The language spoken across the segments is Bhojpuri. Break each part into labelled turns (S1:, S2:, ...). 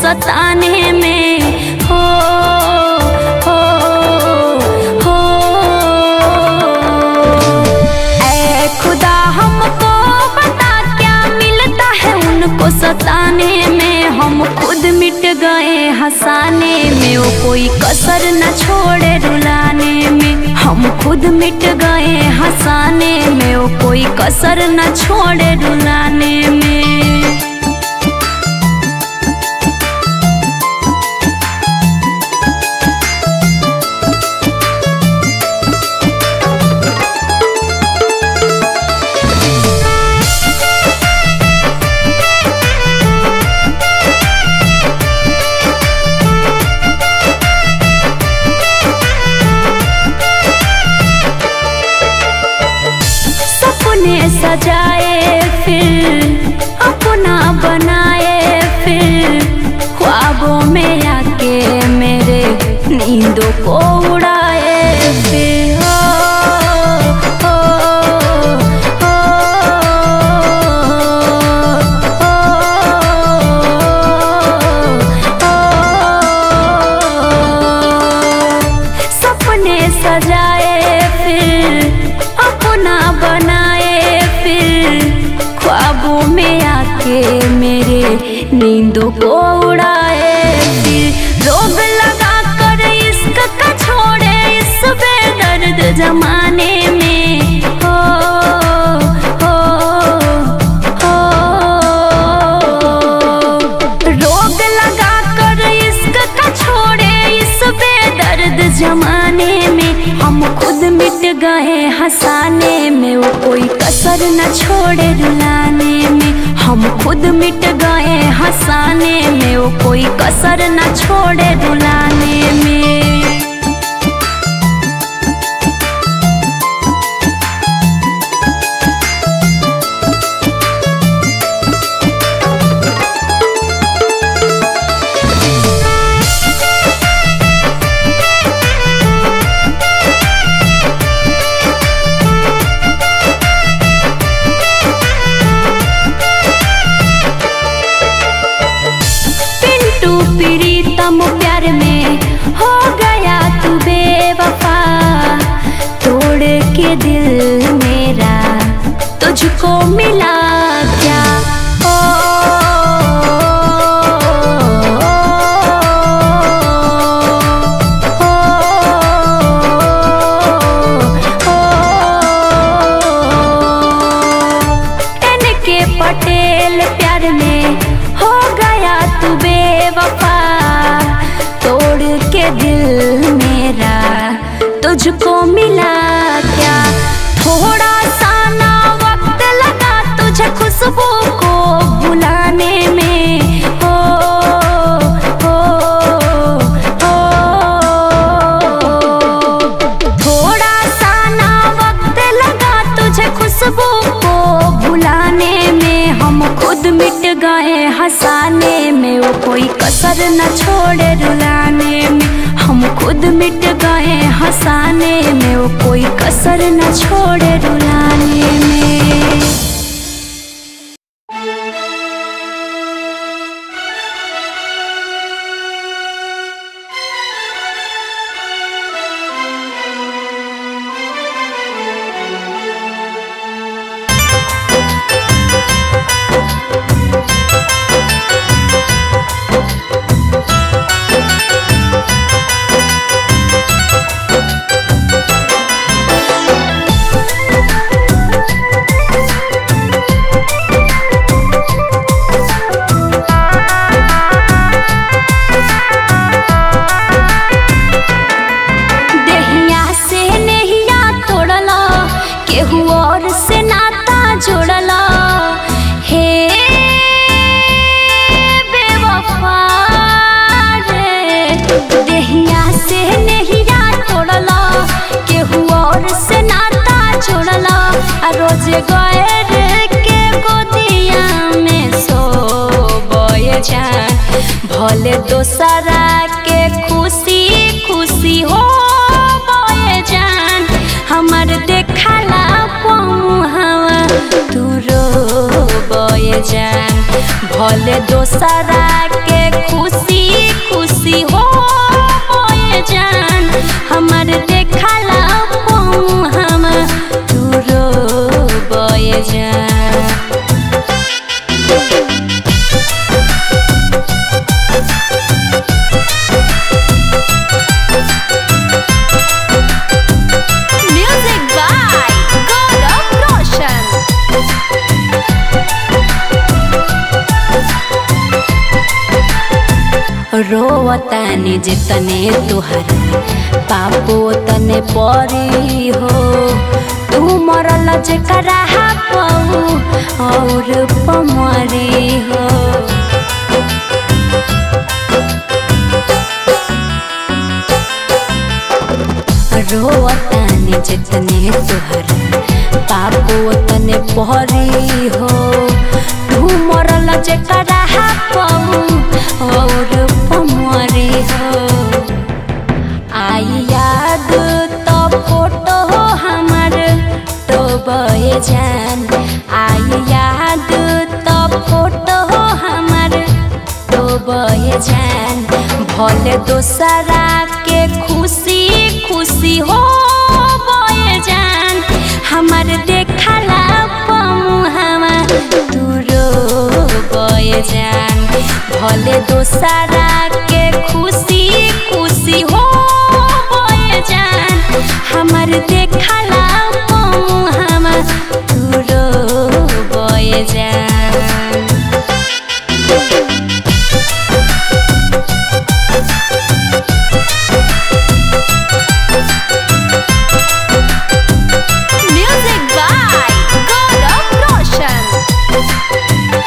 S1: सताने में हो हो हो ऐ खुदा हमको बता क्या मिलता है उनको सताने में हम खुद मिट गए हंसाने में वो कोई कसर न छोड़े रुलाने में हम खुद मिट गए हंसाने में वो कोई कसर न छोड़े रुलाने में सपने सजाए फिर अपना बनाए फिर ख्वाबों में आके मेरे नींदों को उड़ाए फिर हो, हो, हो, हो। सपने सजाए फिर अपना बनाए फिर ख्वाबों में आके मेरे नींदों को उड़ाए फिर रोग लगा कर इश्क का छोड़े इस बेदर्द जमाने में हो हो हो रोग लगा कर इश्क का छोड़े इस बेदर्द जमाने में हम खुद मिट गए हंसाने में वो कोई कसर न छोड़े रुलाने में हम खुद मिट गए हंसाने में वो कोई कसर न छोड़े रुलाने में पिंटू प्रीतम प्यार में हो गया तू बेवफा तोड़ के दिल मेरा तुझको मिला क्या ओ, ओ, एन के पटेल प्यार में हो गया तू बेवफा तोड़ के दिल मेरा तुझको मिला क्या थोड़ा सा ना वक्त लगा तुझे खुशबू को बुलाने में हो हो हो थोड़ा सा ना वक्त लगा तुझे खुशबू को भुलाने में हम खुद मिट गए हंसाने में वो कोई कसर न छोड़े रुलाने में हम खुद मिट गए हंसाने में वो कोई कसर न छोड़े रुलाने में देहिया से नहिया तोड़ला केहू और से नाता जोड़ला हे बेवफा रे देहिया से नहिया तोड़ला केहू और से नाता जोड़ला आ रोज गए रे के गोदिया में सो बोए जान भले दोसरा के खुशी खुशी हो बोए जान हमर देखला पमुहावा तू रो बोए जान भले दोसरा के खुशी खुशी हो मोए जान हमर देखला हम तू रो बोए जान Music by Gaurav Roshan. रोवतानी जितने तुहर पापो तने परी हो तू मरल जेकरा पाऊ और पमरी हो रोवतानी जितने तुहर पापो तने परी हो तू मरल जेकरा पाऊ और पमरी हो आई याद तो फोटो हमर तो बहे जान आई याद तो फोटो हमर तो बहे जान भले दोसरा के खुशी खुशी हो बहे जान हमर देखला पमुहवा तू रो बहे जान भले दोसरा के खुशी खुशी हो बहे जान हमर देखला पमुहवा तू रो बहे जान Music by Gaurav Roshan.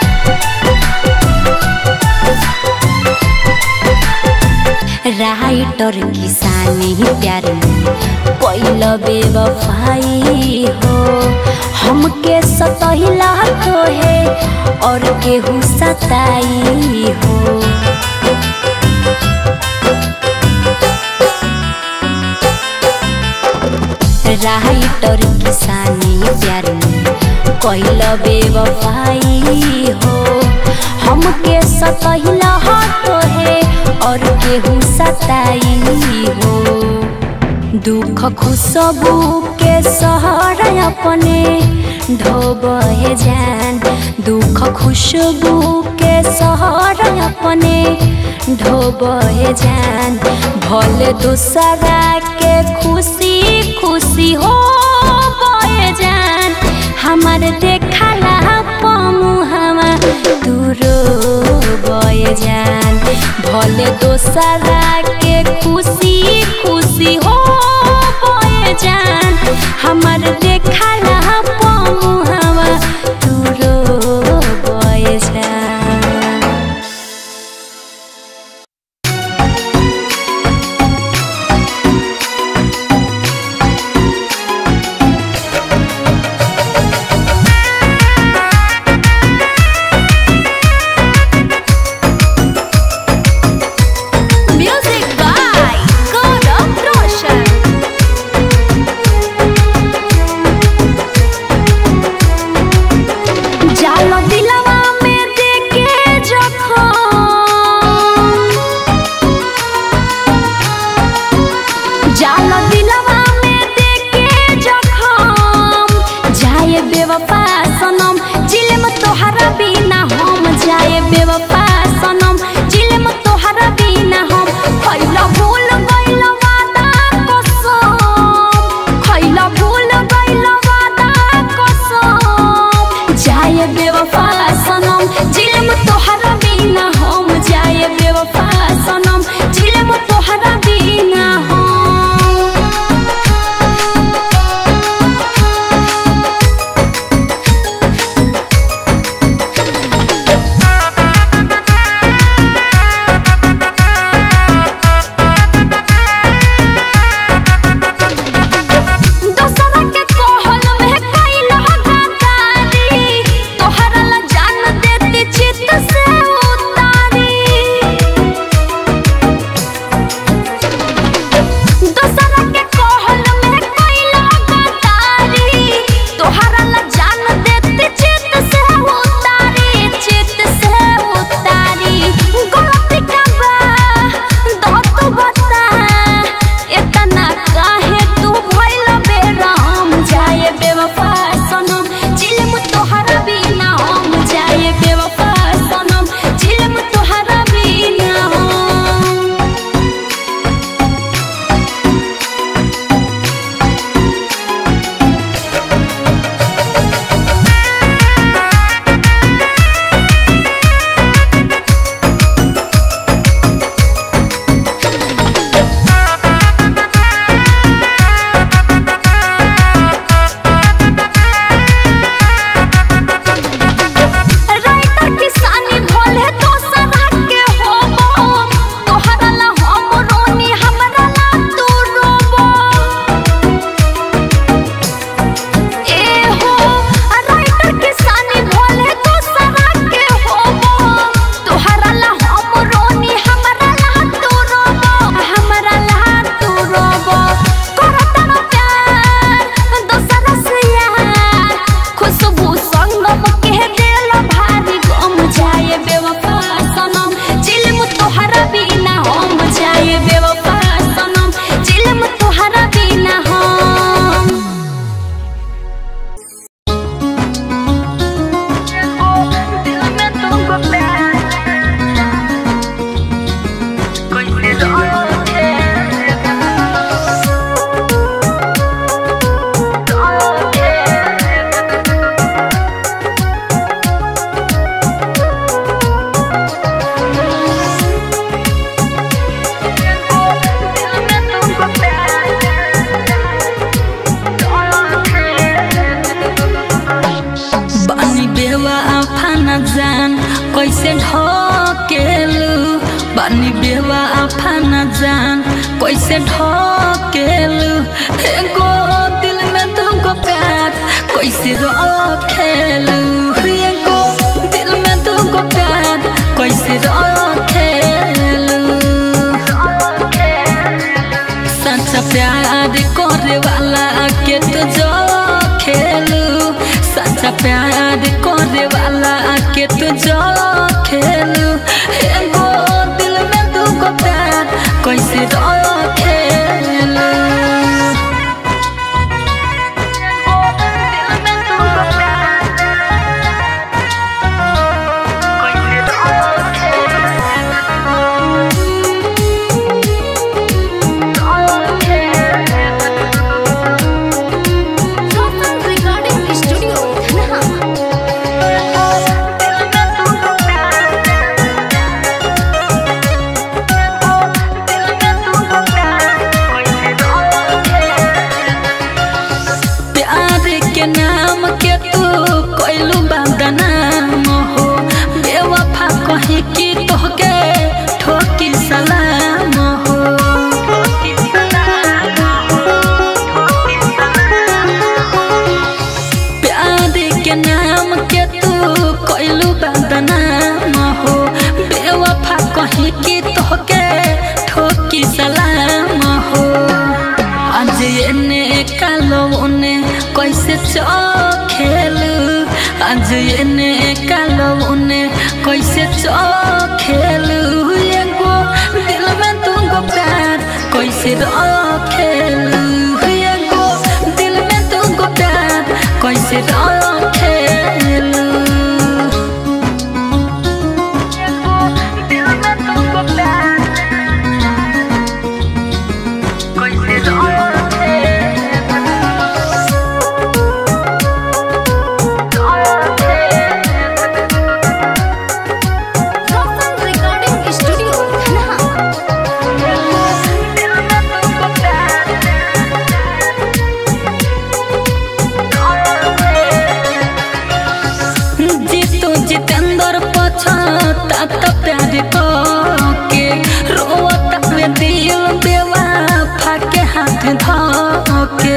S1: Writer किसानी प्यार में कोइल बेवफाई हो हमके सतहिला तो है और केहू सताई हो राइटर किसानी प्यार में कोइल बेवफाई हो हमके सतहिला तो है और केहू सताई हो दुख खुशबू के सहर अपने ढोबे जान दुख खुशबू के सहर अपने ढोबे जान भले दूसरा के खुशी खुशी हो बहे जान हमर देखला पमुहवा दूरो बहे जान भले दोसरा के खुशी खुशी हो बहे जान हमर देखला पमुहवा दूरो बहे जान Music by Gaurav Roshan.
S2: बानी बेवा आफाना जान कैसे ढकेलू एगो दिल में तुमको प्यार कैसे रखेलू एगो दिल में तुमको प्यार कैसे रखेलू सच्चा प्यार करे वाला के तो जो खेलू सच्चा प्यार करे वाला के तो जो खेलू एगो दिल में तुमको प्यार कैसे रखेलू
S1: रिकॉर्डिंग स्टूडियो धनहा
S2: प्यार के नाम के तू कोइलू बदनाम हो बेवफा कही कि तोहके ठोकी सलाम हो प्यार के नाम के तू कोइलू बदनाम हो बेवफा कही कि तोहके ठोकी सलाम हो आज एने कालो उने कैसे चखेलू आज एने कालो उने कैसे चखेलू एगो दिल में तुमको प्यार कैसे रखेलू एगो दिल में तुमको प्यार कैसे रखेलू दिल में तुमको प्यार
S1: रिकॉर्डिंग स्टूडियो धनहा
S2: जीतू जितेंद्र पछता त प्यार के रोता में दिल बेवा फाके हाथ धके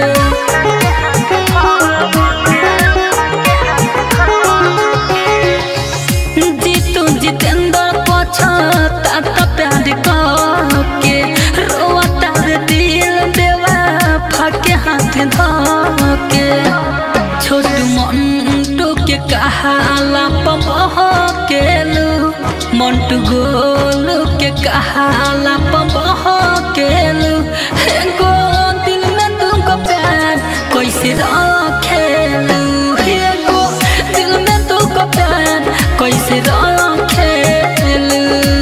S2: जीतू जितेंद्र पछता त प्यार के रोता में दिल बेवा फाके हाथ धके छोटू मंटू के कहाला पमह केलू मंटू गोलू के कहाला पमह केलू एगो दिल में तुमको प्यार कैसे रखेलू एगो दिल में तुमको प्यार कैसे रखेलू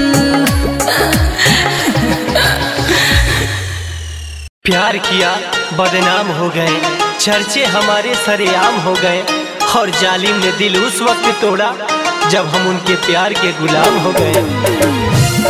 S3: प्यार किया बदनाम हो गए चर्चे हमारे सरेआम हो गए और जालिम ने दिल उस वक्त तोड़ा जब हम उनके प्यार के गुलाम हो गए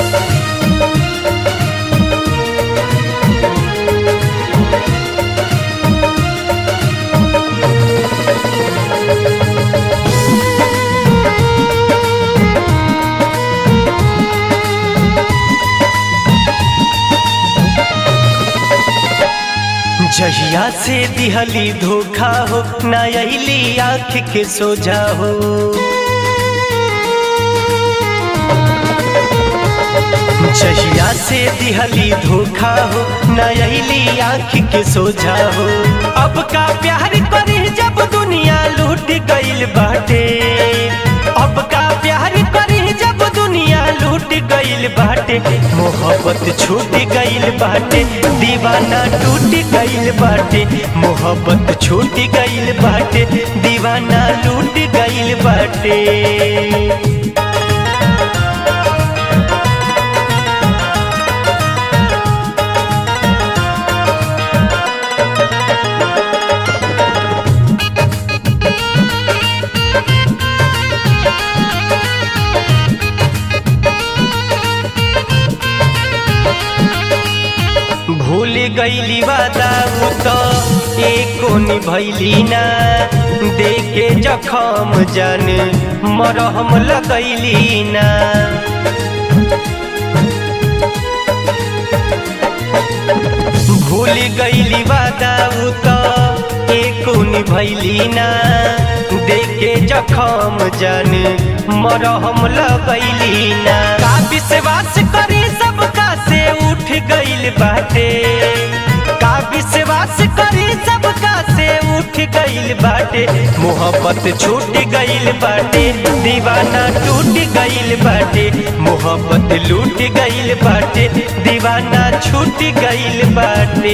S3: जहिया से दिहली धोखा हो ना अली आँख के सोझा हो जहिया से दिहली धोखा हो ना अली आँख के सोझा हो अब का प्यार करी जब दुनिया लूट गईल बाटे अब का प्यार करी जब दुनिया लूट गईल बाटे मोहब्बत छूट गईल बाटे दीवाना टूट गईल बाटे मोहब्बत छूट गईल बाटे दीवाना लूट गईल बाटे भूल गईली वादा उ तो एको निभैली ना देखे जखम जान मरहम लगैली ना गईली वादा उ तो एको निभैली ना देखे जखम जान मरहम लगैली ना का विश्वास करी सबका से उठ गईल बाटे का विश्वास करी सबका से उठ गईल बाटे मोहब्बत छूट गईल बाटे दीवाना टूट गईल बाटे मोहब्बत लूट गईल बाटे दीवाना छूट गईल बाटे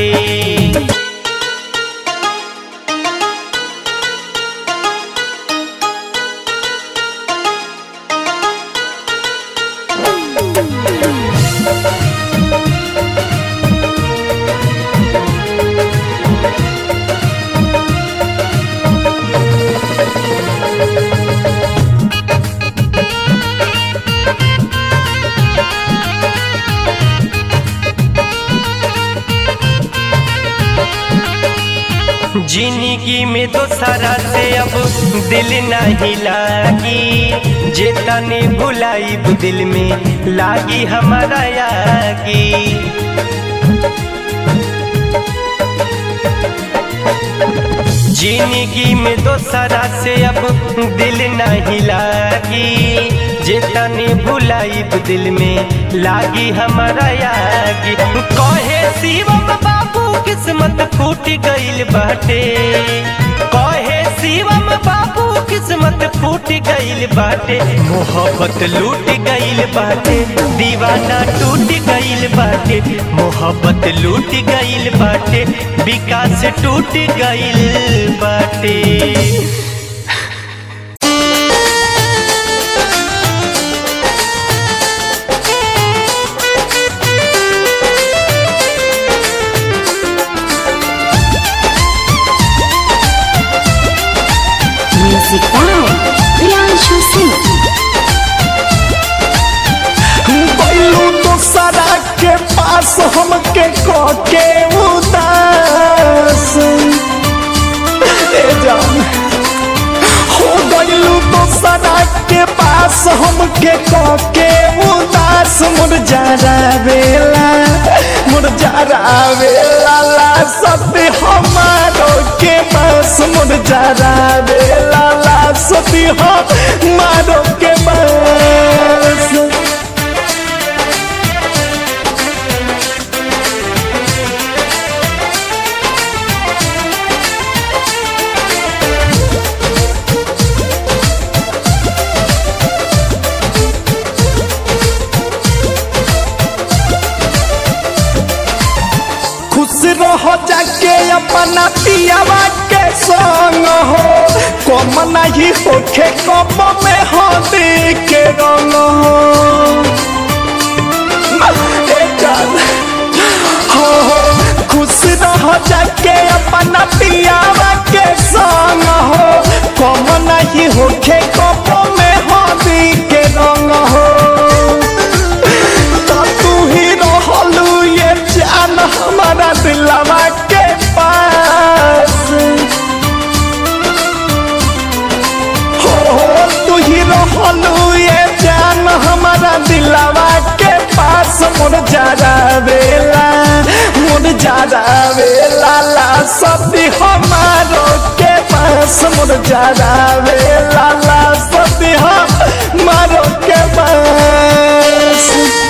S3: जिंदगी में तो सारा से अब दिल नहीं लागी जे तने भुलाई दिल में लागी हमारा यागी जिंदगी में तो सारा से अब दिल नहीं लागी जे तने भुलाई दिल में लागी हमारा यागी कहे शिवम बाबू किस्मत फूट गईल बाटे कहे शिवम बाबू किस्मत फूट गईल बाटे मोहब्बत लूट गईल बाटे दीवाना टूट गईल बाटे मोहब्बत लूट गईल बाटे विकास टूट गईल बाटे
S1: Music by Priyanshu Singh.
S4: बैलू दूसरा के पास हमके के उदास ए जान हो गईलू दूसरा के पास हमके के उदास मुरझारा बेला मुरझारा बेला ला सती हमारो के पास मुरझारा बेला ला सती हमारो के पास खुश रहो जाके अपना पियावा के संग हो कम नहीं होखे कम में हो के रंग हो ए जान, हो हो, खुश रहो जाके अपना पियावा के संग हो कम नहीं होखे कम में हो के रंग हो तो तू ही रहलू ये जान हमारा दिलवा के पास हो हो तू ही रहलू ये जान हमारा दिलवा के पास मोर जारा बेला मोर जारा बेला ला सती हमारो के पास मोर जारा बेला ला सती हमारो के पास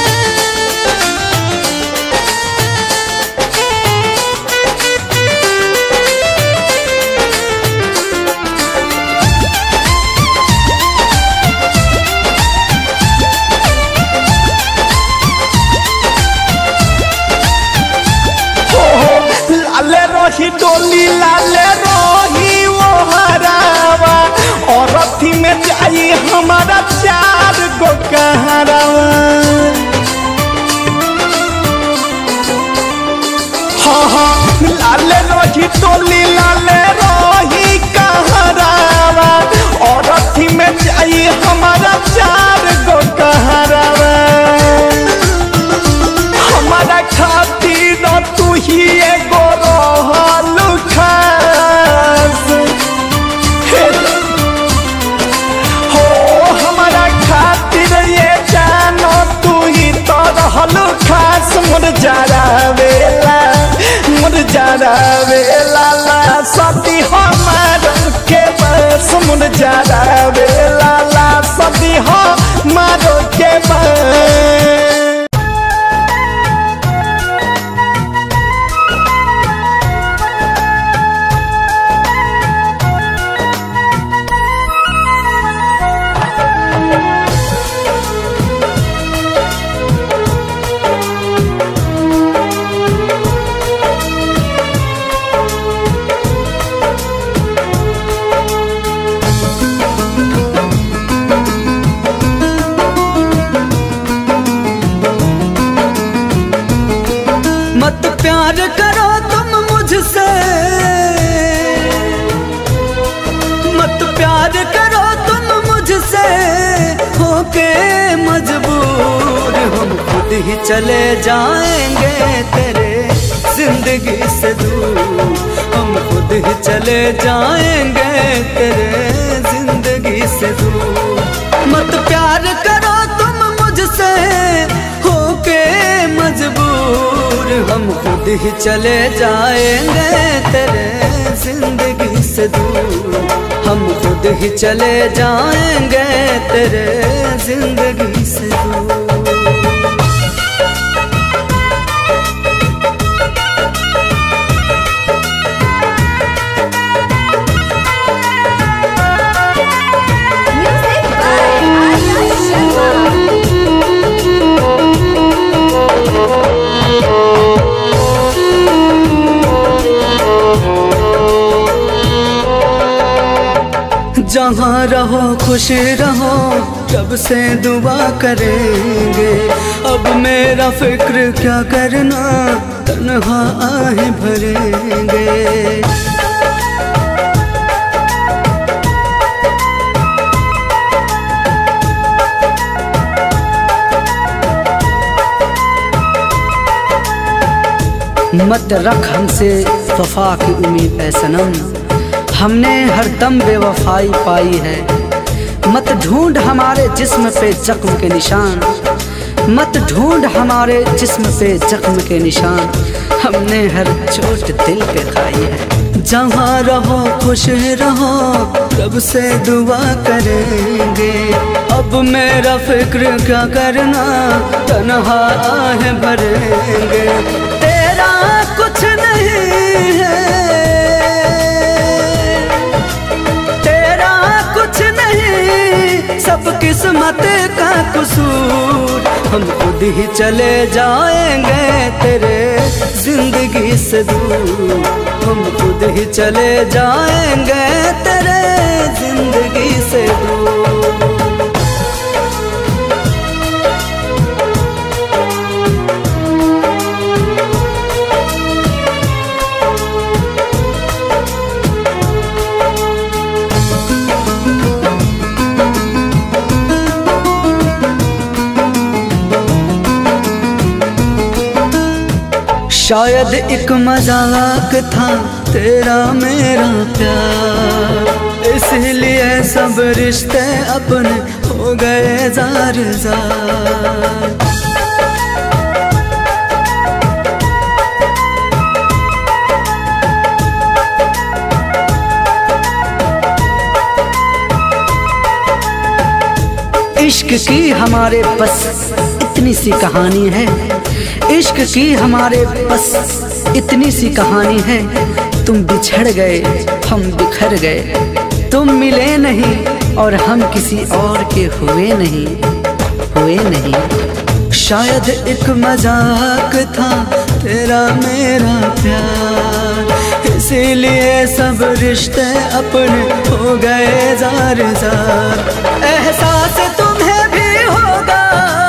S4: लाले रही डोली लाले रही वो हरावा और अथी में जाई हमारा चार गो कहरावा हाँ हाँ लाले रही डोली लाले रही कहरावा और अथी में जाई हमारा चार गो कहरावा हमारा खातिर तू ही एगो रहल खास हे हो हमारा खातिर ये जानो तू ही तो रहल खास मोर जारा बेला मुरझावे लाला सती हमार के बस मुरझावे लाला सती हमार के बस
S2: मत प्यार करो तुम मुझसे मत प्यार करो तुम मुझसे होके मजबूर हम खुद ही चले जाएंगे तेरे जिंदगी से दूर हम खुद ही चले जाएंगे तेरे जिंदगी से दूर मत प्यार करो तुम मुझसे होके मजबूर हम खुद ही चले जाएंगे तेरे जिंदगी से दूर हम खुद ही चले जाएंगे तेरे जिंदगी से दूर
S1: Music by Arya Sharma.
S2: जहाँ रहो खुश रहो जब से दुआ करेंगे अब मेरा फिक्र क्या करना तन्हा आहे भरेंगे मत रख हमसे वफा की उम्मीद है सनम हमने हर दम बेवफाई पाई है मत ढूंढ हमारे जिस्म पे जख्म के निशान मत ढूंढ हमारे जिस्म पे जख्म के निशान हमने हर चोट दिल पे खाई है जहाँ रहो खुश रहो रब से दुआ करेंगे अब मेरा फिक्र क्या करना तनहा आहे भरेंगे तेरा कुछ नहीं है तेरा कुछ नहीं सब किस्मत का कसूर हम खुद ही चले जाएंगे तेरे जिंदगी से दूर हम खुद ही चले जाएंगे तेरे जिंदगी से दूर शायद एक मजाक था तेरा मेरा प्यार इसलिए सब रिश्ते अपने हो गए जार जार इश्क की हमारे बस इतनी सी कहानी है इश्क की हमारे बस इतनी सी कहानी है तुम बिछड़ गए हम बिखर गए तुम मिले नहीं और हम किसी और के हुए नहीं हुए नहीं शायद एक मजाक था तेरा मेरा प्यार इसीलिए सब रिश्ते अपने हो गए जार जार एहसास तुम्हें भी होगा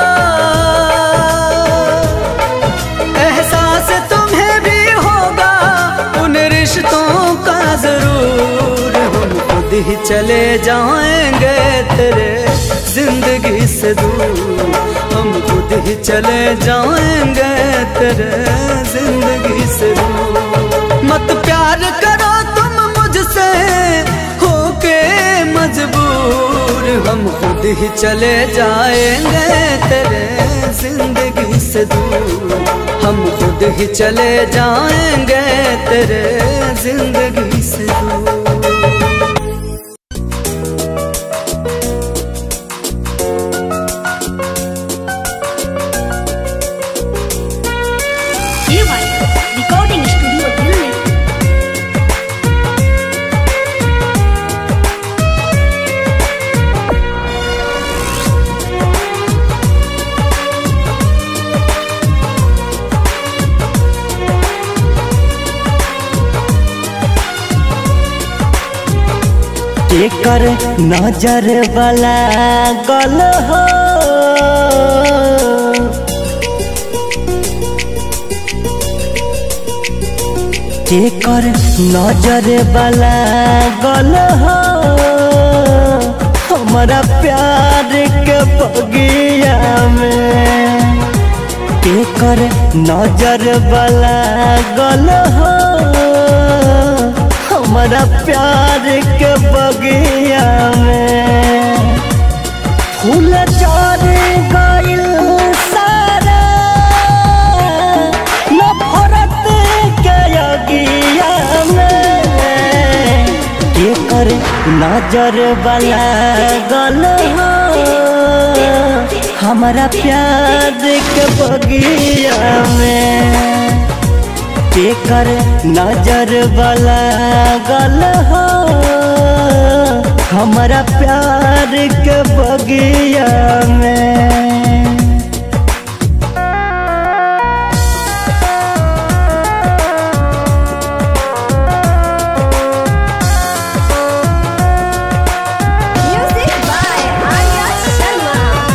S2: एहसास तुम्हें भी होगा उन रिश्तों का जरूर हम खुद ही चले जाएंगे तेरे जिंदगी से दूर हम खुद ही चले जाएंगे तेरे जिंदगी से दूर मत प्यार करो तुम मुझसे होके मजबूर दूर हम खुद ही चले जाएंगे तेरे जिंदगी से दूर हम खुद ही चले जाएंगे तेरे जिंदगी से दूर
S1: रिकॉर्डिंग स्टूडियो दिल्ली
S3: एकर नजर वाला गल हो एकर नजर वाला गल हो हमारा प्यार के बगिया में एकर नजर वाला गल हो हमारा प्यार के बगिया में फूल चार गइल सारा नफरत के अगिया में एकर नजर वाला गल हो हमारा प्यार के बगिया में केकर नजर वाला गल हो हमारा प्यार के बगिया में
S1: म्यूजिक बाय आर्या शर्मा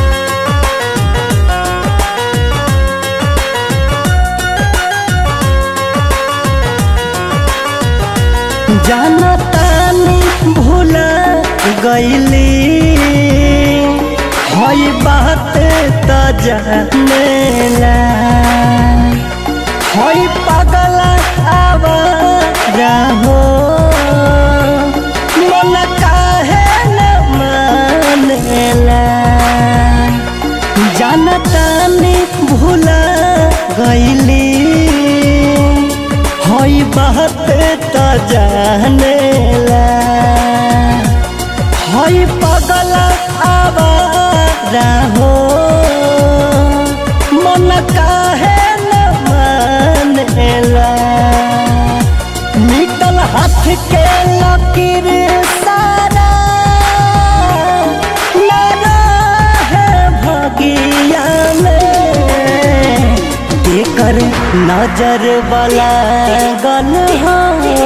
S3: जाना तानी भूला गईली हई बात त जानेला हई पागल आवारा हो मन काहे न मानेला जानतानी भूला गईली हई बात त जानेला हई पगल आवारा हो मन काहे न मानेला निकल हाथ के लकीर सारा लगा है भगिया में केकर नजर वाला गल हो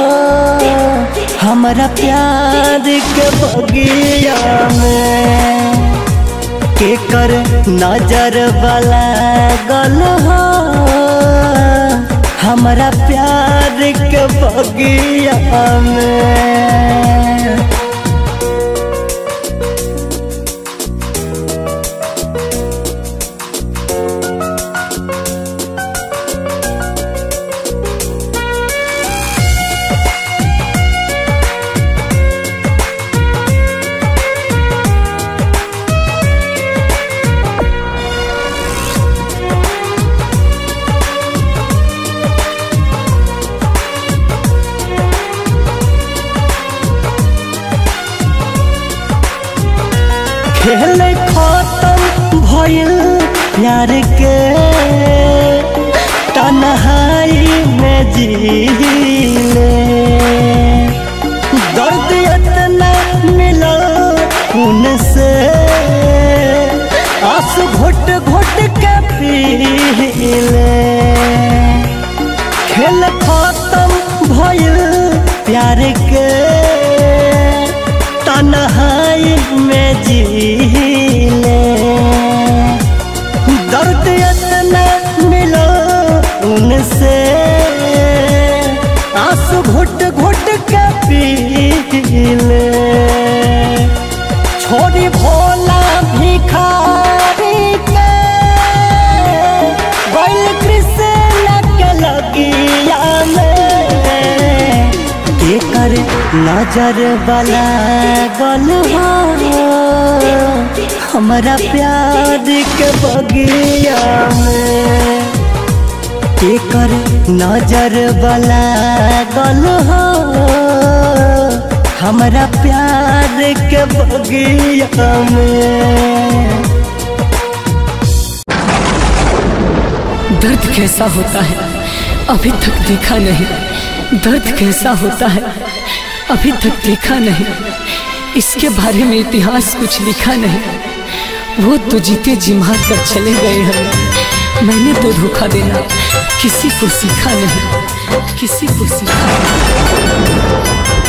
S3: हमारा प्यार के बगिया में केकर नजर वाला गल हो हमारा प्यार के बगिया में खेल खत्म भइल प्यार के तन्हाई में जीले दर्द इतना मिला उनसे आंसू घुट घुट के पीले खेल खत्म भइल प्यार के तन्हाई में जीले दर्द इतना मिलो उनसे आंसू घुट घुट के पीले छोड़ी भोला भिखारी के बैल कृष्ण के लगिया में केकर
S5: नजर वाला गल हो हमारा प्यार के बगिया में केकर नजर वाला गल हो हमारा प्यार के बगिया में
S6: दर्द कैसा होता है अभी तक देखा नहीं दर्द कैसा होता है अभी तक देखा नहीं इसके बारे में इतिहास कुछ लिखा नहीं वो तो जीते जी मार कर चले गए हैं मैंने तो धोखा देना किसी को सीखा नहीं किसी को सीखा नहीं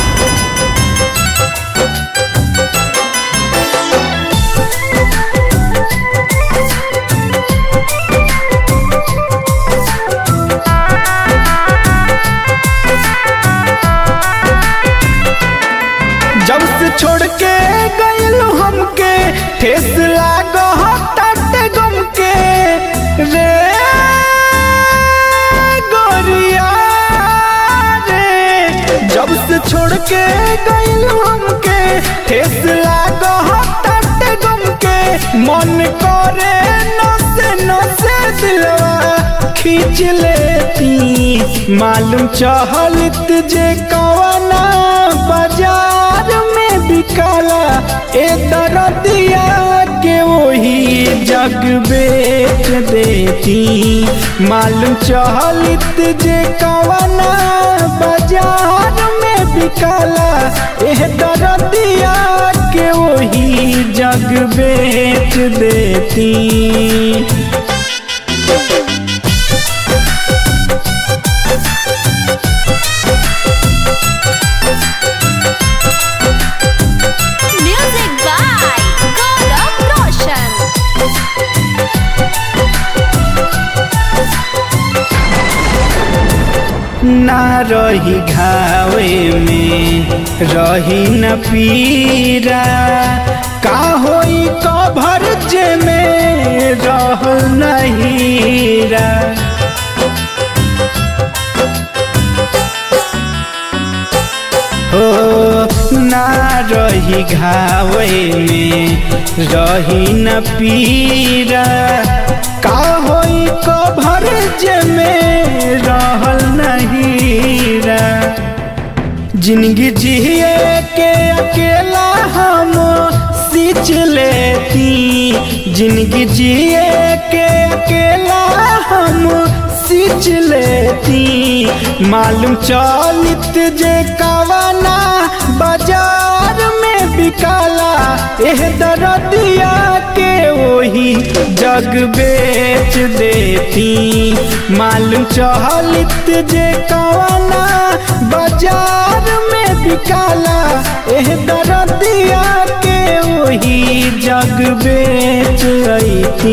S4: जब से छोड़ के गइल हमके ठेस लागो हटाते गम के रे गोरिया रे जब से छोड़ के गइल हमके ठेस लागो हटाते गम के मन करे नसे नसे दिलवा खींच लेती मालूम चहलत जे कवना बाजार में बिकाला ए दरदिया के वही जग बेच देती मालूम चहलत जे कवना बाजार में बिकाला ए दरदिया के वही जग बेच देती
S1: Music by Gaurav Roshan.
S4: ना रही घावे में रही न पीरा का होई कभर जे में रह नहीरा हो ना रही घावे में रही न पीरा का होई कभर जे में रहल नहीरा जिंदगी जिए के अकेला हम सींच लेती जिंदगी जिए के अकेला हम सींच लेती मालूम चलित जे कवना बाजार में बिकाला एह दरदिया के वही जग बेच देती मालूम चहलित जे कवना बाजार में बिकाला एह दरदिया के वही जग बेच अती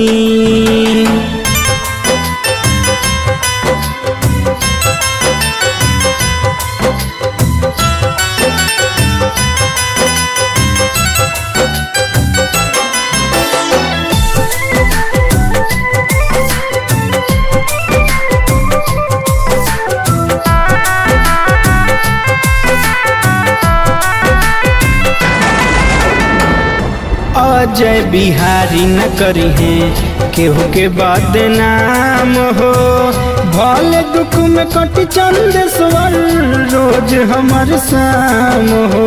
S4: अजय बिहारी न करी है केहू के बदनाम हो भले दुख में कट चंद स्वर रोज हमर शाम हो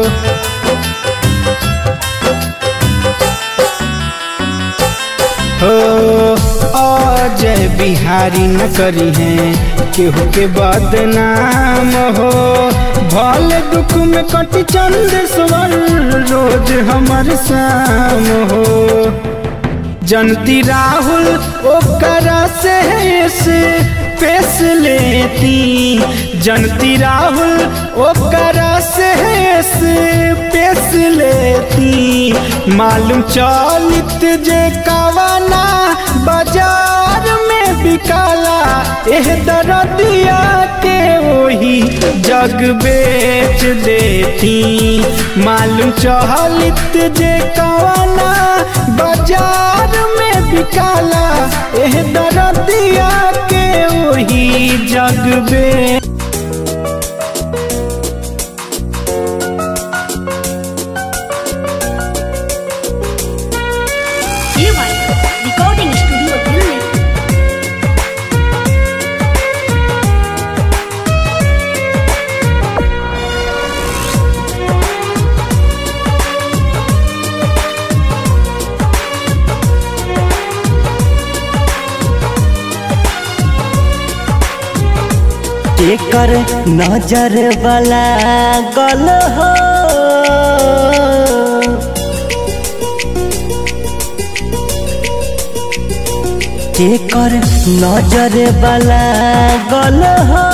S4: हो अजय बिहारी न करी है केहू के बदनाम हो भले दुख में कट चंद स्वर रोज हमर शाम हो जनती राहुल ओकरा से से पेश लेती जनती राहुल ओकरा से से पेश लेती मालूम चलित जे कवना बाजार में बिकाला एह दरदिया के वही जग बेच देती मालूम चहलित जे कवना बाजार में बिकाला एह दरदिया के वही जग बेच
S5: केकर नजर वाला गल हो केकर नजर वाला गल हो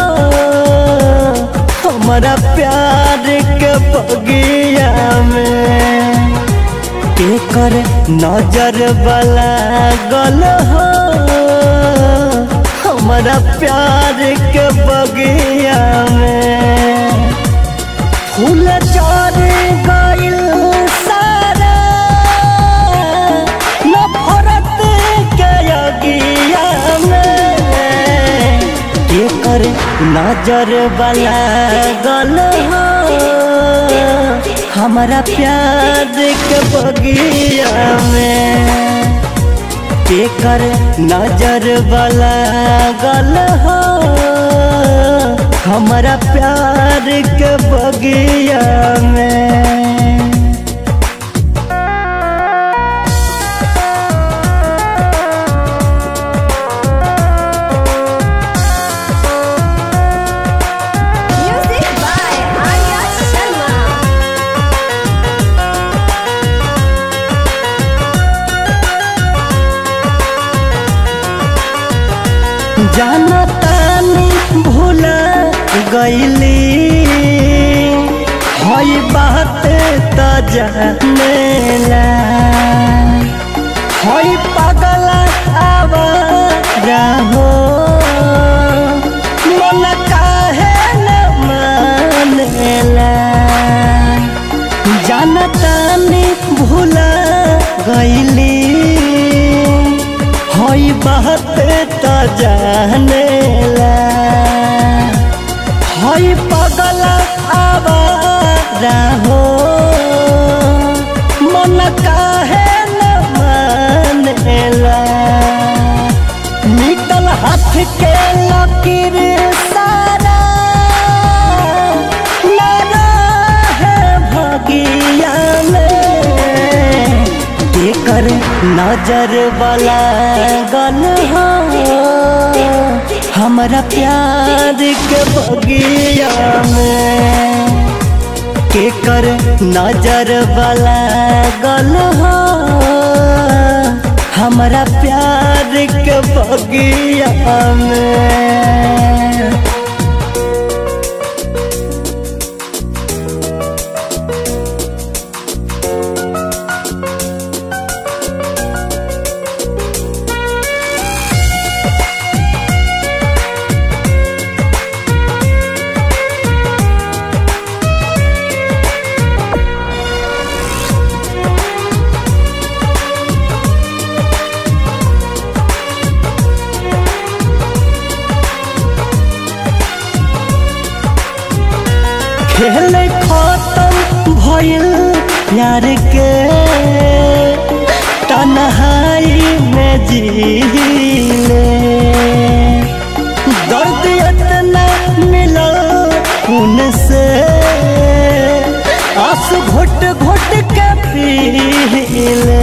S5: हमारा प्यार के बगिया में केकर नजर वाला गल हो हमारा प्यार के बगिया में फूल चार गइल सारा नफरत के अगिया में केकर नजर वाला गल हो हमारा प्यार के बगिया में केकर नजर वाला गल हो हमारा प्यार के बगिया में
S1: Music by Arya Sharma.
S5: जाना तानी भूल गईली हई बात त जानेला हई पागल आवारा हो मन काहे न मानेला जानतानी भूल गईली हई बात त जानेला हई पगल आवारा हो मन काहे न मानेला निकल हाथ के लकीर सारा ना है भगिया में केकर नजर वाला गल हो हमारा प्यार के बगिया में केकर नजर वाला गल हो हमारा प्यार के बगिया में खेल खत्म भइल प्यार के तन्हाई में जीले दर्द इतना मिला उनसे आंसू घुट घुट के पीले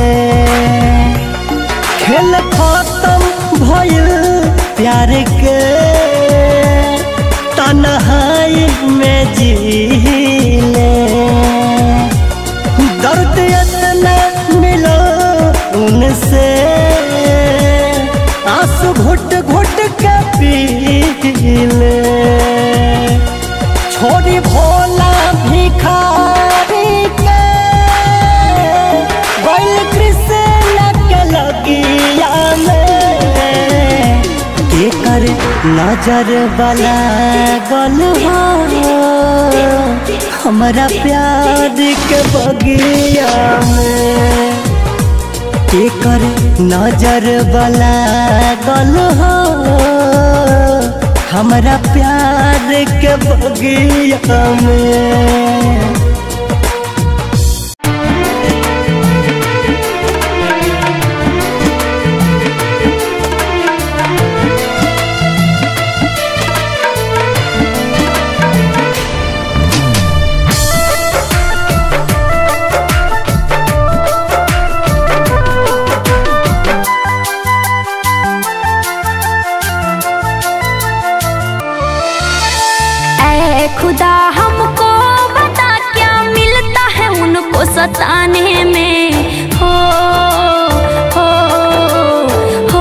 S5: खेल खत्म भइल प्यार के तन्हाई में जीले दर्द इतना मिलो उनसे आंसू घुट घुट के पीले छोड़ी भोला भिखारी के बैल कृष्ण के लगिया में केकर नजर वाला गल हो हमारा प्यार के बगिया में केकर नजर वाला गल हो हमारा प्यार के बगिया में
S1: खुदा हमको बता क्या मिलता है उनको सताने में हो हो हो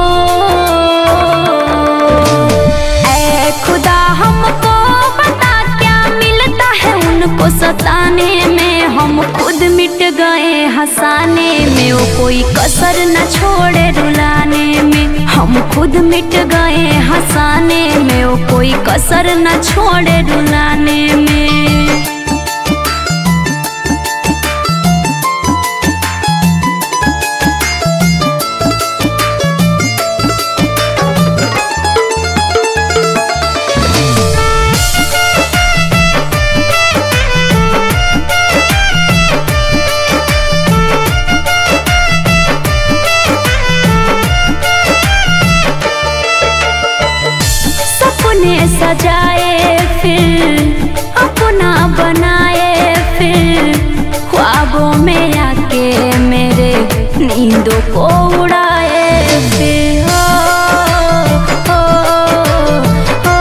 S1: ऐ खुदा हमको बता क्या मिलता है उनको सताने में हम खुद मिट गए हंसाने में वो कोई कसर न छोड़े रुलाने में हम खुद मिट गए हंसाने में वो कोई कसर न छोड़े रुलाने में सपने सजाए फिर अपना बनाए फिर ख्वाबों में आके मेरे नींदों को उड़ाए फिर हो, हो, हो,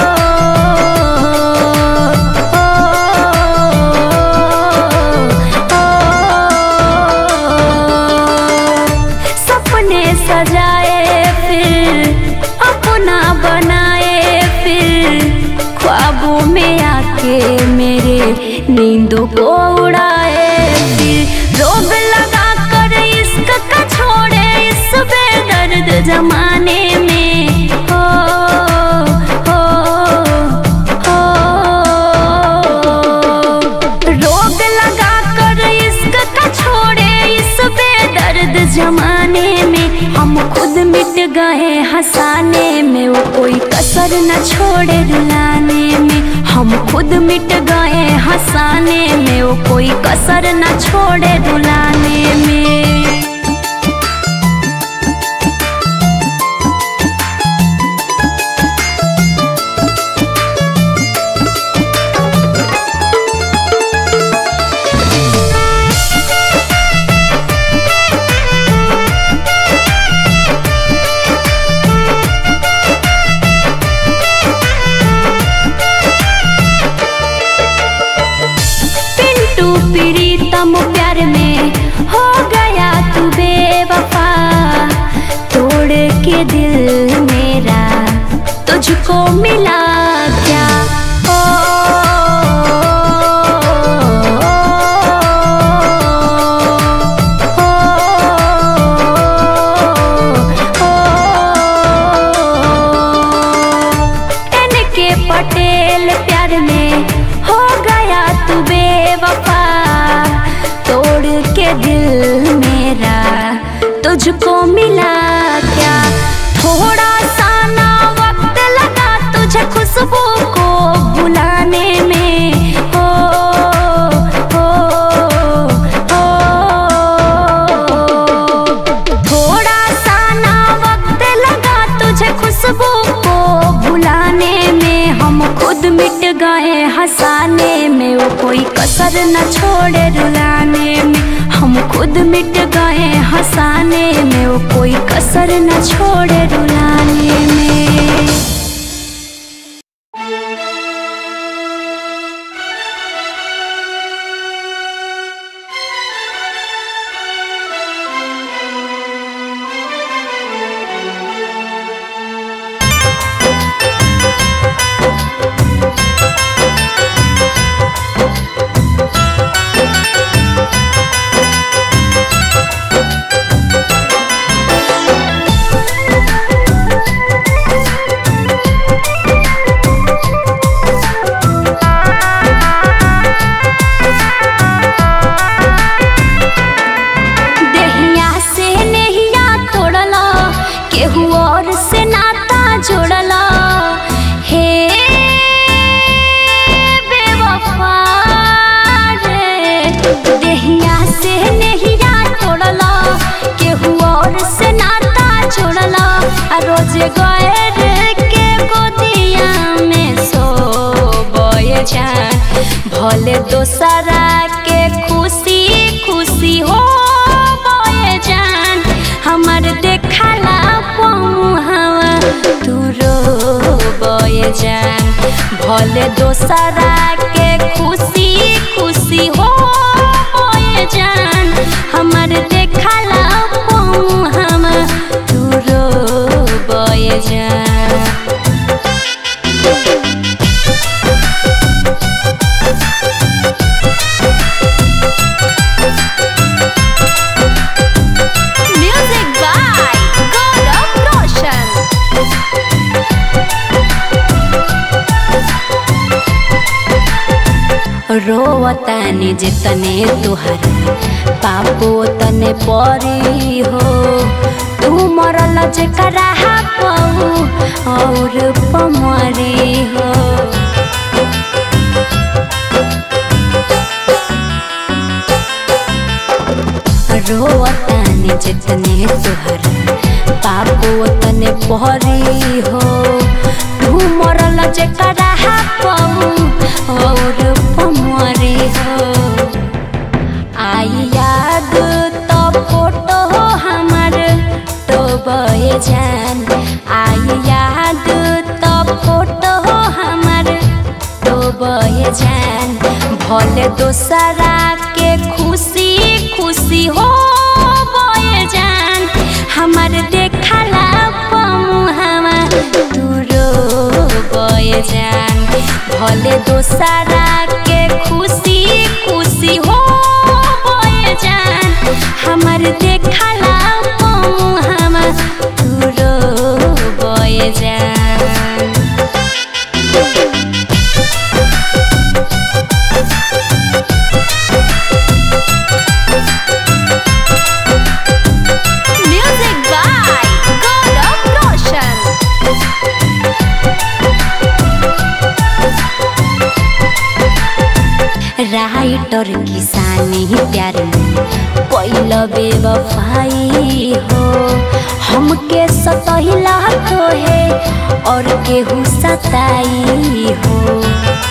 S1: हो। सपने सजाए फिर अपना बनाए फिर ख्वाबों में आके मेरे नींदों को उड़ाए फिर रोग लगा कर इश्क का छोड़े इस बेदर्द जमाने में हो हो हो रोग लगा कर इश्क का छोड़े इस बेदर्द जमाने में हम खुद मिट गए हंसाने में वो कोई कसर न छोड़े रुलाने में हम खुद मिट गए हंसाने में वो कोई कसर न छोड़े रुलाने में पिंटू प्रीतम प्यार में हो गया तू बेवफा तोड़ के दिल मेरा तुझको मिला क्या ओ, एन के पटेल प्यार में हो गया तू बेवफा तोड़ के दिल मेरा तुझको मिला क्या थोड़ा सा ना वक्त लगा तुझे खुशबू को भुलाने में हो हो हो थोड़ा सा ना वक्त लगा तुझे खुशबू को भुलाने में हम खुद मिट गए हंसाने में वो कोई कसर न छोड़े रुलाने में हम खुद मिट गए हंसाने में वो कोई कसर न छोड़े रुलाने में
S7: Thank
S1: भले दोसरा के खुशी खुशी हो होए जान हमर देखला पऊ हम तू रोबे जान Music by Gaurav Roshan. रोवतानी जितने तुहर पापो तने परी हो तू मरल जेकरा पऊ और पमरी हो रोवतानी जितने तुहर पापो तने परी हो तू मरल जेकरा पऊ और पमरी हो आई याद तो फोटो हमर तो बहे जान आई याद तो फोटो हमर तो बहे जान भले दोसरा के खुशी खुशी हो बहे जान हमर देखला पमु हम दूरो बहे जान भले दोसरा के खुशी खुशी हो बहे जान हमर देखला पमु हम दूरो बहे जान Music by Gaurav Roshan. Writer किसानी प्यार पहिल बेवफाई हो हमके सतहिला तो है और केहू सताई हो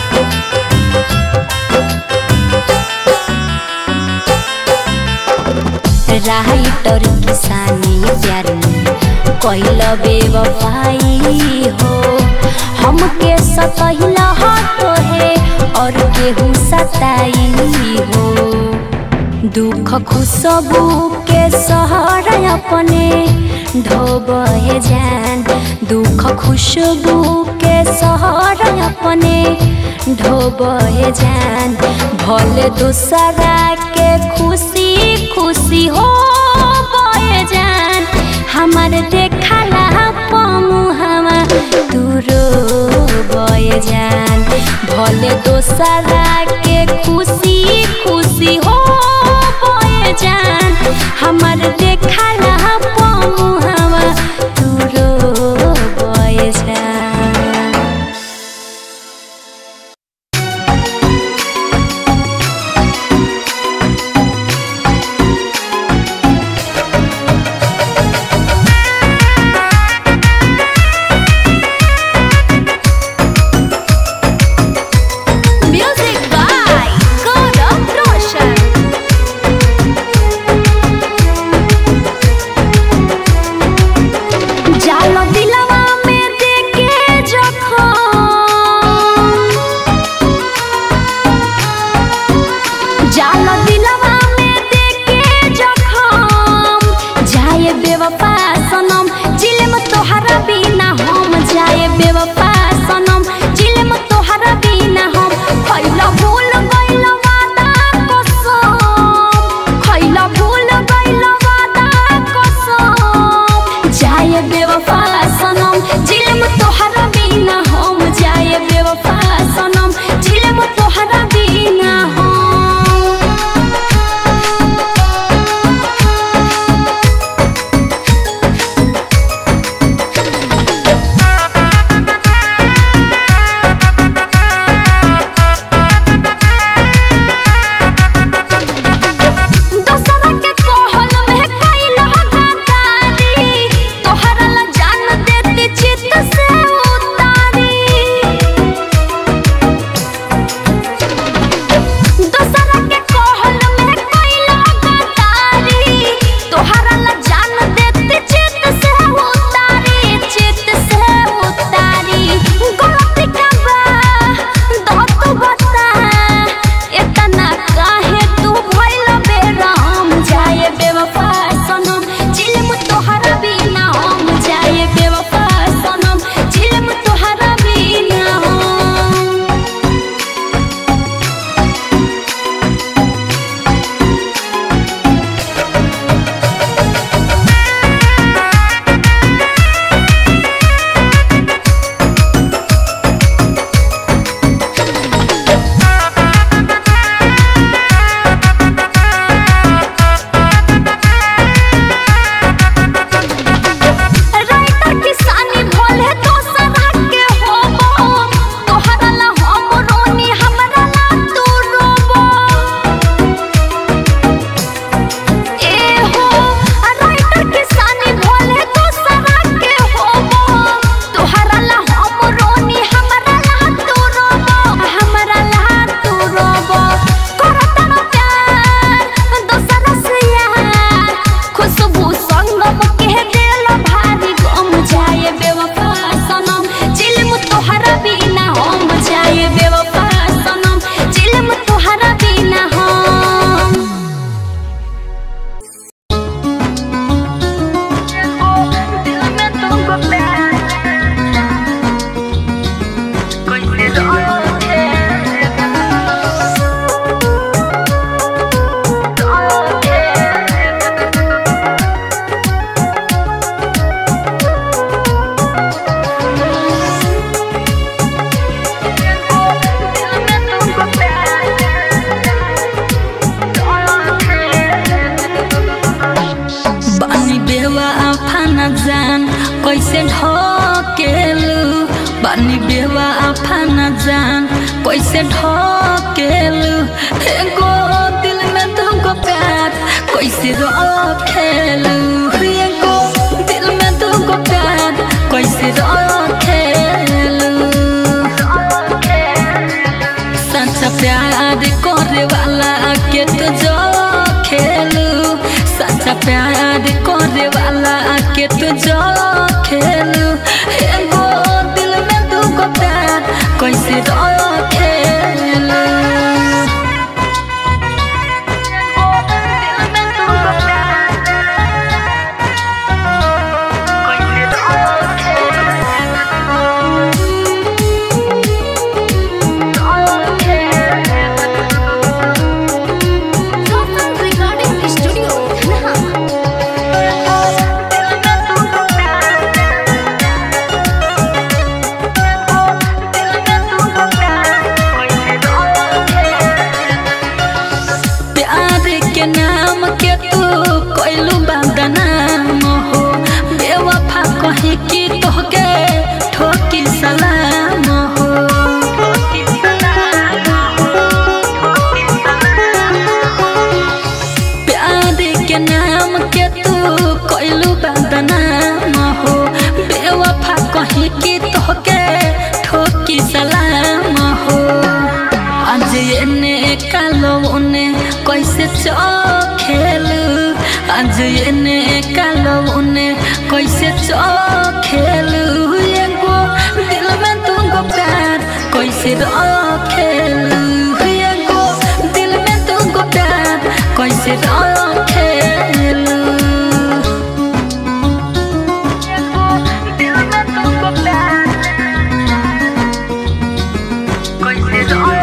S1: राइटर किसानी प्यार कैल बेवफाई हो हमके सतहिला तो है और केहू सताई हो दुख खुशबू के सहर अपने ढोबे जान दुख खुशबू के सहर अपने ढोबे जान भले दूसरा के खुशी खुशी हो बहे जान हमर देखला पमु हम दूरो बहे जान भले दोसरा के खुशी खुशी हो बहे जान हमर देखला पमु हम दूरो बहे जान Music by
S6: बानी बेवा आफाना जान कैसे ढकेलू एगो दिल में तुमको प्यार कैसे रखेलू एगो दिल में तुमको प्यार कैसे रखेलू सच्चा प्यार करे वाला के तो जो खेलू सच्चा प्यार करे वाला के तो जो खेलू एगो दिल में तुमको प्यार कैसे रखेलू
S1: रिकॉर्डिंग स्टूडियो
S6: प्यार के नाम के तू कोइलू बदनाम हो बेवफा कही कि तोहके ठोकी सलाम हो प्यार के नाम के तू कोइलू बदनाम हो बेवफा कही कि तोहके ठोकी सलाम हो आज एने कालो उने कैसे चखेलू आज एने कालो उने कैसे चखेलू एगो दिल में तुमको प्यार कैसे रखेलू एगो दिल में तुमको प्यार कैसे रखेलू दिल में तुमको प्यार कैसे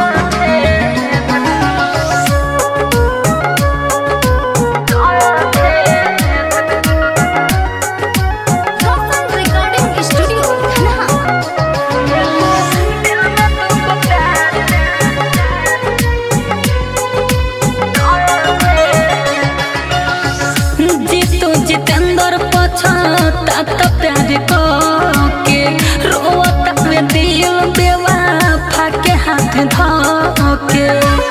S1: रिकॉर्डिंग स्टूडियो
S6: जीतू जितेंद्र पछता तो प्यार को के रोता वे दिल बेवा फाके हाथ धोके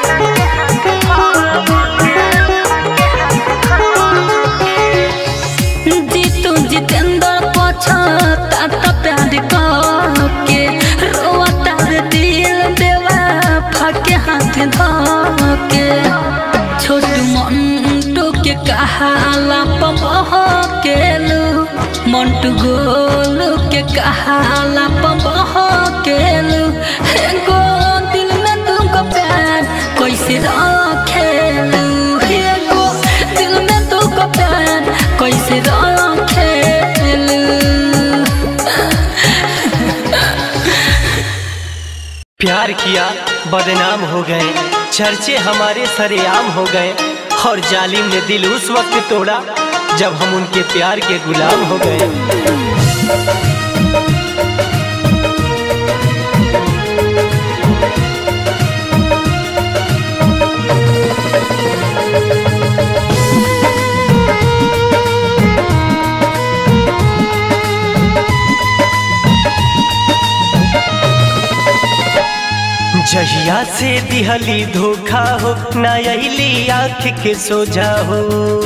S6: जीतू जितेंद्र पछता तो प्यार को के रोता वे दिल बेवा फाके हाथ धोके छोट मंटू के कहाला पबह केलू मंटू गोलू के कहाला पबह केलू हे गो दिल में तुमको प्यार कैसे रखेलू हे गो दिल में तुमको प्यार कैसे रखेलू
S3: प्यार किया बदनाम हो गए चर्चे हमारे सरेआम हो गए और जालिम ने दिल उस वक्त तोड़ा जब हम उनके प्यार के गुलाम हो गए जहिया से दिहली धोखा हो ना अली आँख के सोझा हो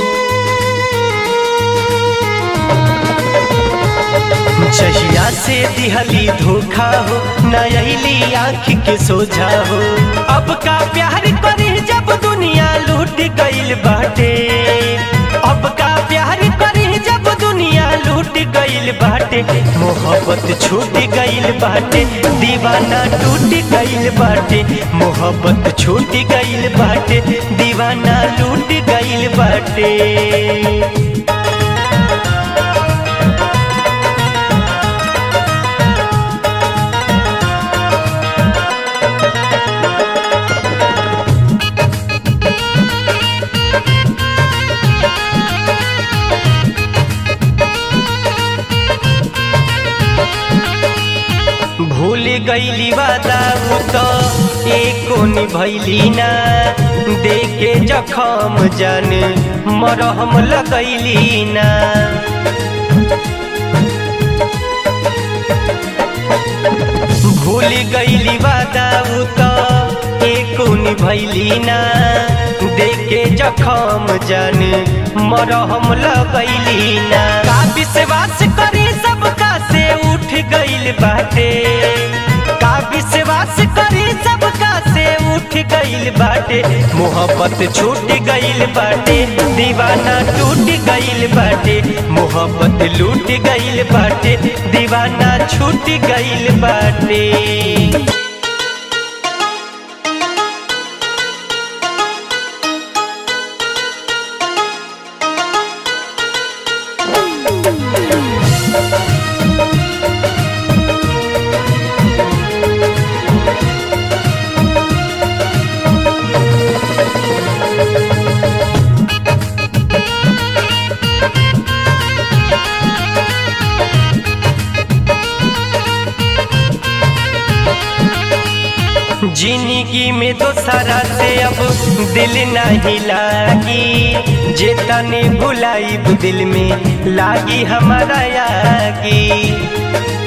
S3: जहिया से दिहली धोखा हो ना अली आँख के सोझा हो अब का प्यार करी जब दुनिया लूट गईल बाटे अब का प्यार करी जब दुनिया लूट गईल बाटे मोहब्बत छूट गईल बाटे दीवाना टूट गईल बाटे मोहब्बत छूट गईल बाटे दीवाना लूट गईल बाटे भूल गईली वादा उ तो एको निभैली ना देखे जखम जान मरहम लगैली ना भूल गईली वादा उ तो एको निभैली ना देखे जखम जान मरहम लगैली ना का विश्वास करी सबका से उठ गईल बाटे का विश्वास करी सबका से उठ गईल बाटे मोहब्बत छूट गईल बाटे दीवाना टूट गईल बाटे मोहब्बत लूट गईल बाटे दीवाना छूट गईल बाटे जिंदगी में तो सारा से अब दिल नहीं लागी जे तने भुलाई दिल में लागी हमारा यागी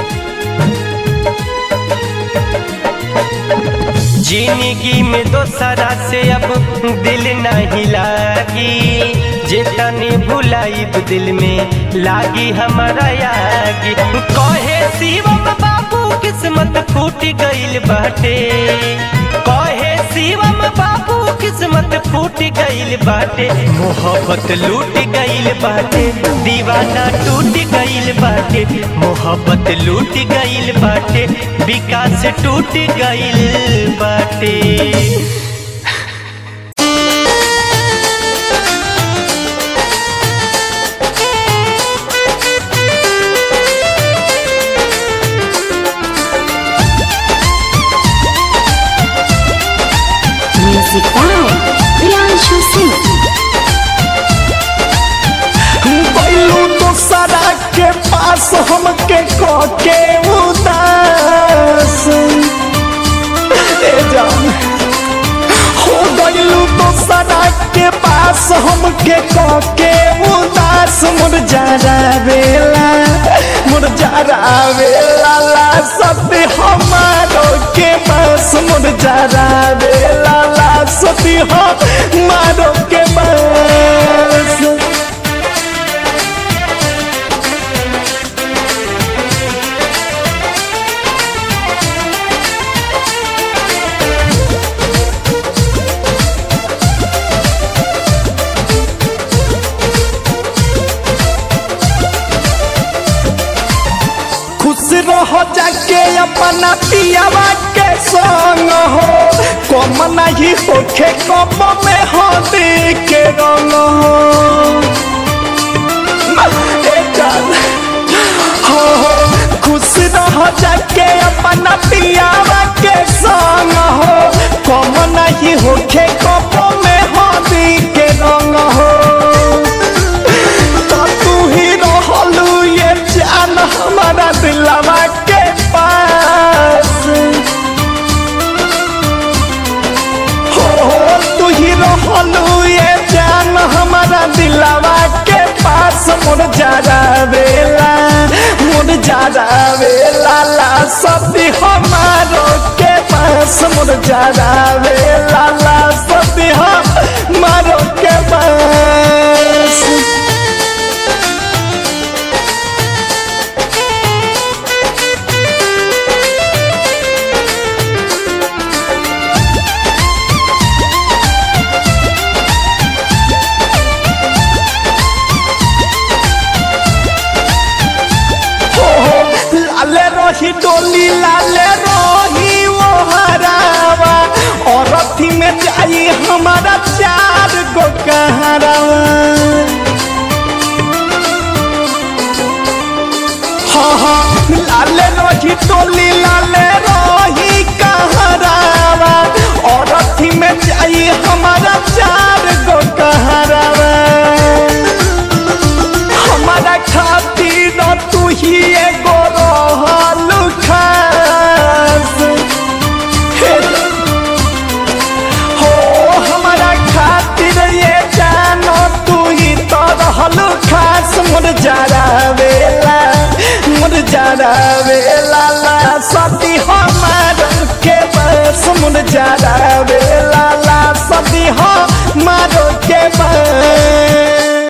S3: जिंदगी में तो सारा से अब दिल नहीं लागी जे तने भुलाई दिल में लागी हमारा यागी कहे शिवम बाबू किस्मत फूट गईल बाटे कहे शिवम बाबू किस्मत फूट गईल बाटे मोहब्बत लूट गईल बाटे दीवाना टूट गईल बाटे मोहब्बत लूट गईल बाटे विकास टूट गईल बाटे
S1: म्यूजिक बाय प्रियांशु सिंह
S4: बैलू दोसरा के पास हमके के उदास ए जान हो गईलू दोसरा के पास हमके के उदास मुर जरा बेला मुर जरा बेला ला सती हमारो के पास मुर जरा बेला ला सती हमारो के पास खुश रहो जाके अपना पियावा के संग हो कम नहीं होखे कम में हो के रंग हो ए जान, हो हो, खुश रहो जाके अपना पियावा के संग हो कम नहीं होखे कम में हो के रंग हो तो तू ही रहलू ये जान हमारा दिलवा के पास हो हो तू ही रहलू ये जान हमारा दिलवा के पास मोर जरा बेला मोर जरा बेला ला सती हमारो के पास मोर जरा बेला ला सती हमारो के पास लाले रही डोली लाले रही वो हरावा और अथी में जाई हमारा चार गो कहरावा हाँ हाँ लाले रही डोली लाले रही कहरावा और अथी में जाई हमारा चार गो कहरावा हमारा खातिर तू ही एगो रहल खास हे हो हमारा खातिर ये जानो तू ही तो रहल खास मुर जरा वेला मुर जरा वेला ला सा सदी हमारो के बस मुन जरा वे लाला सदी हमारो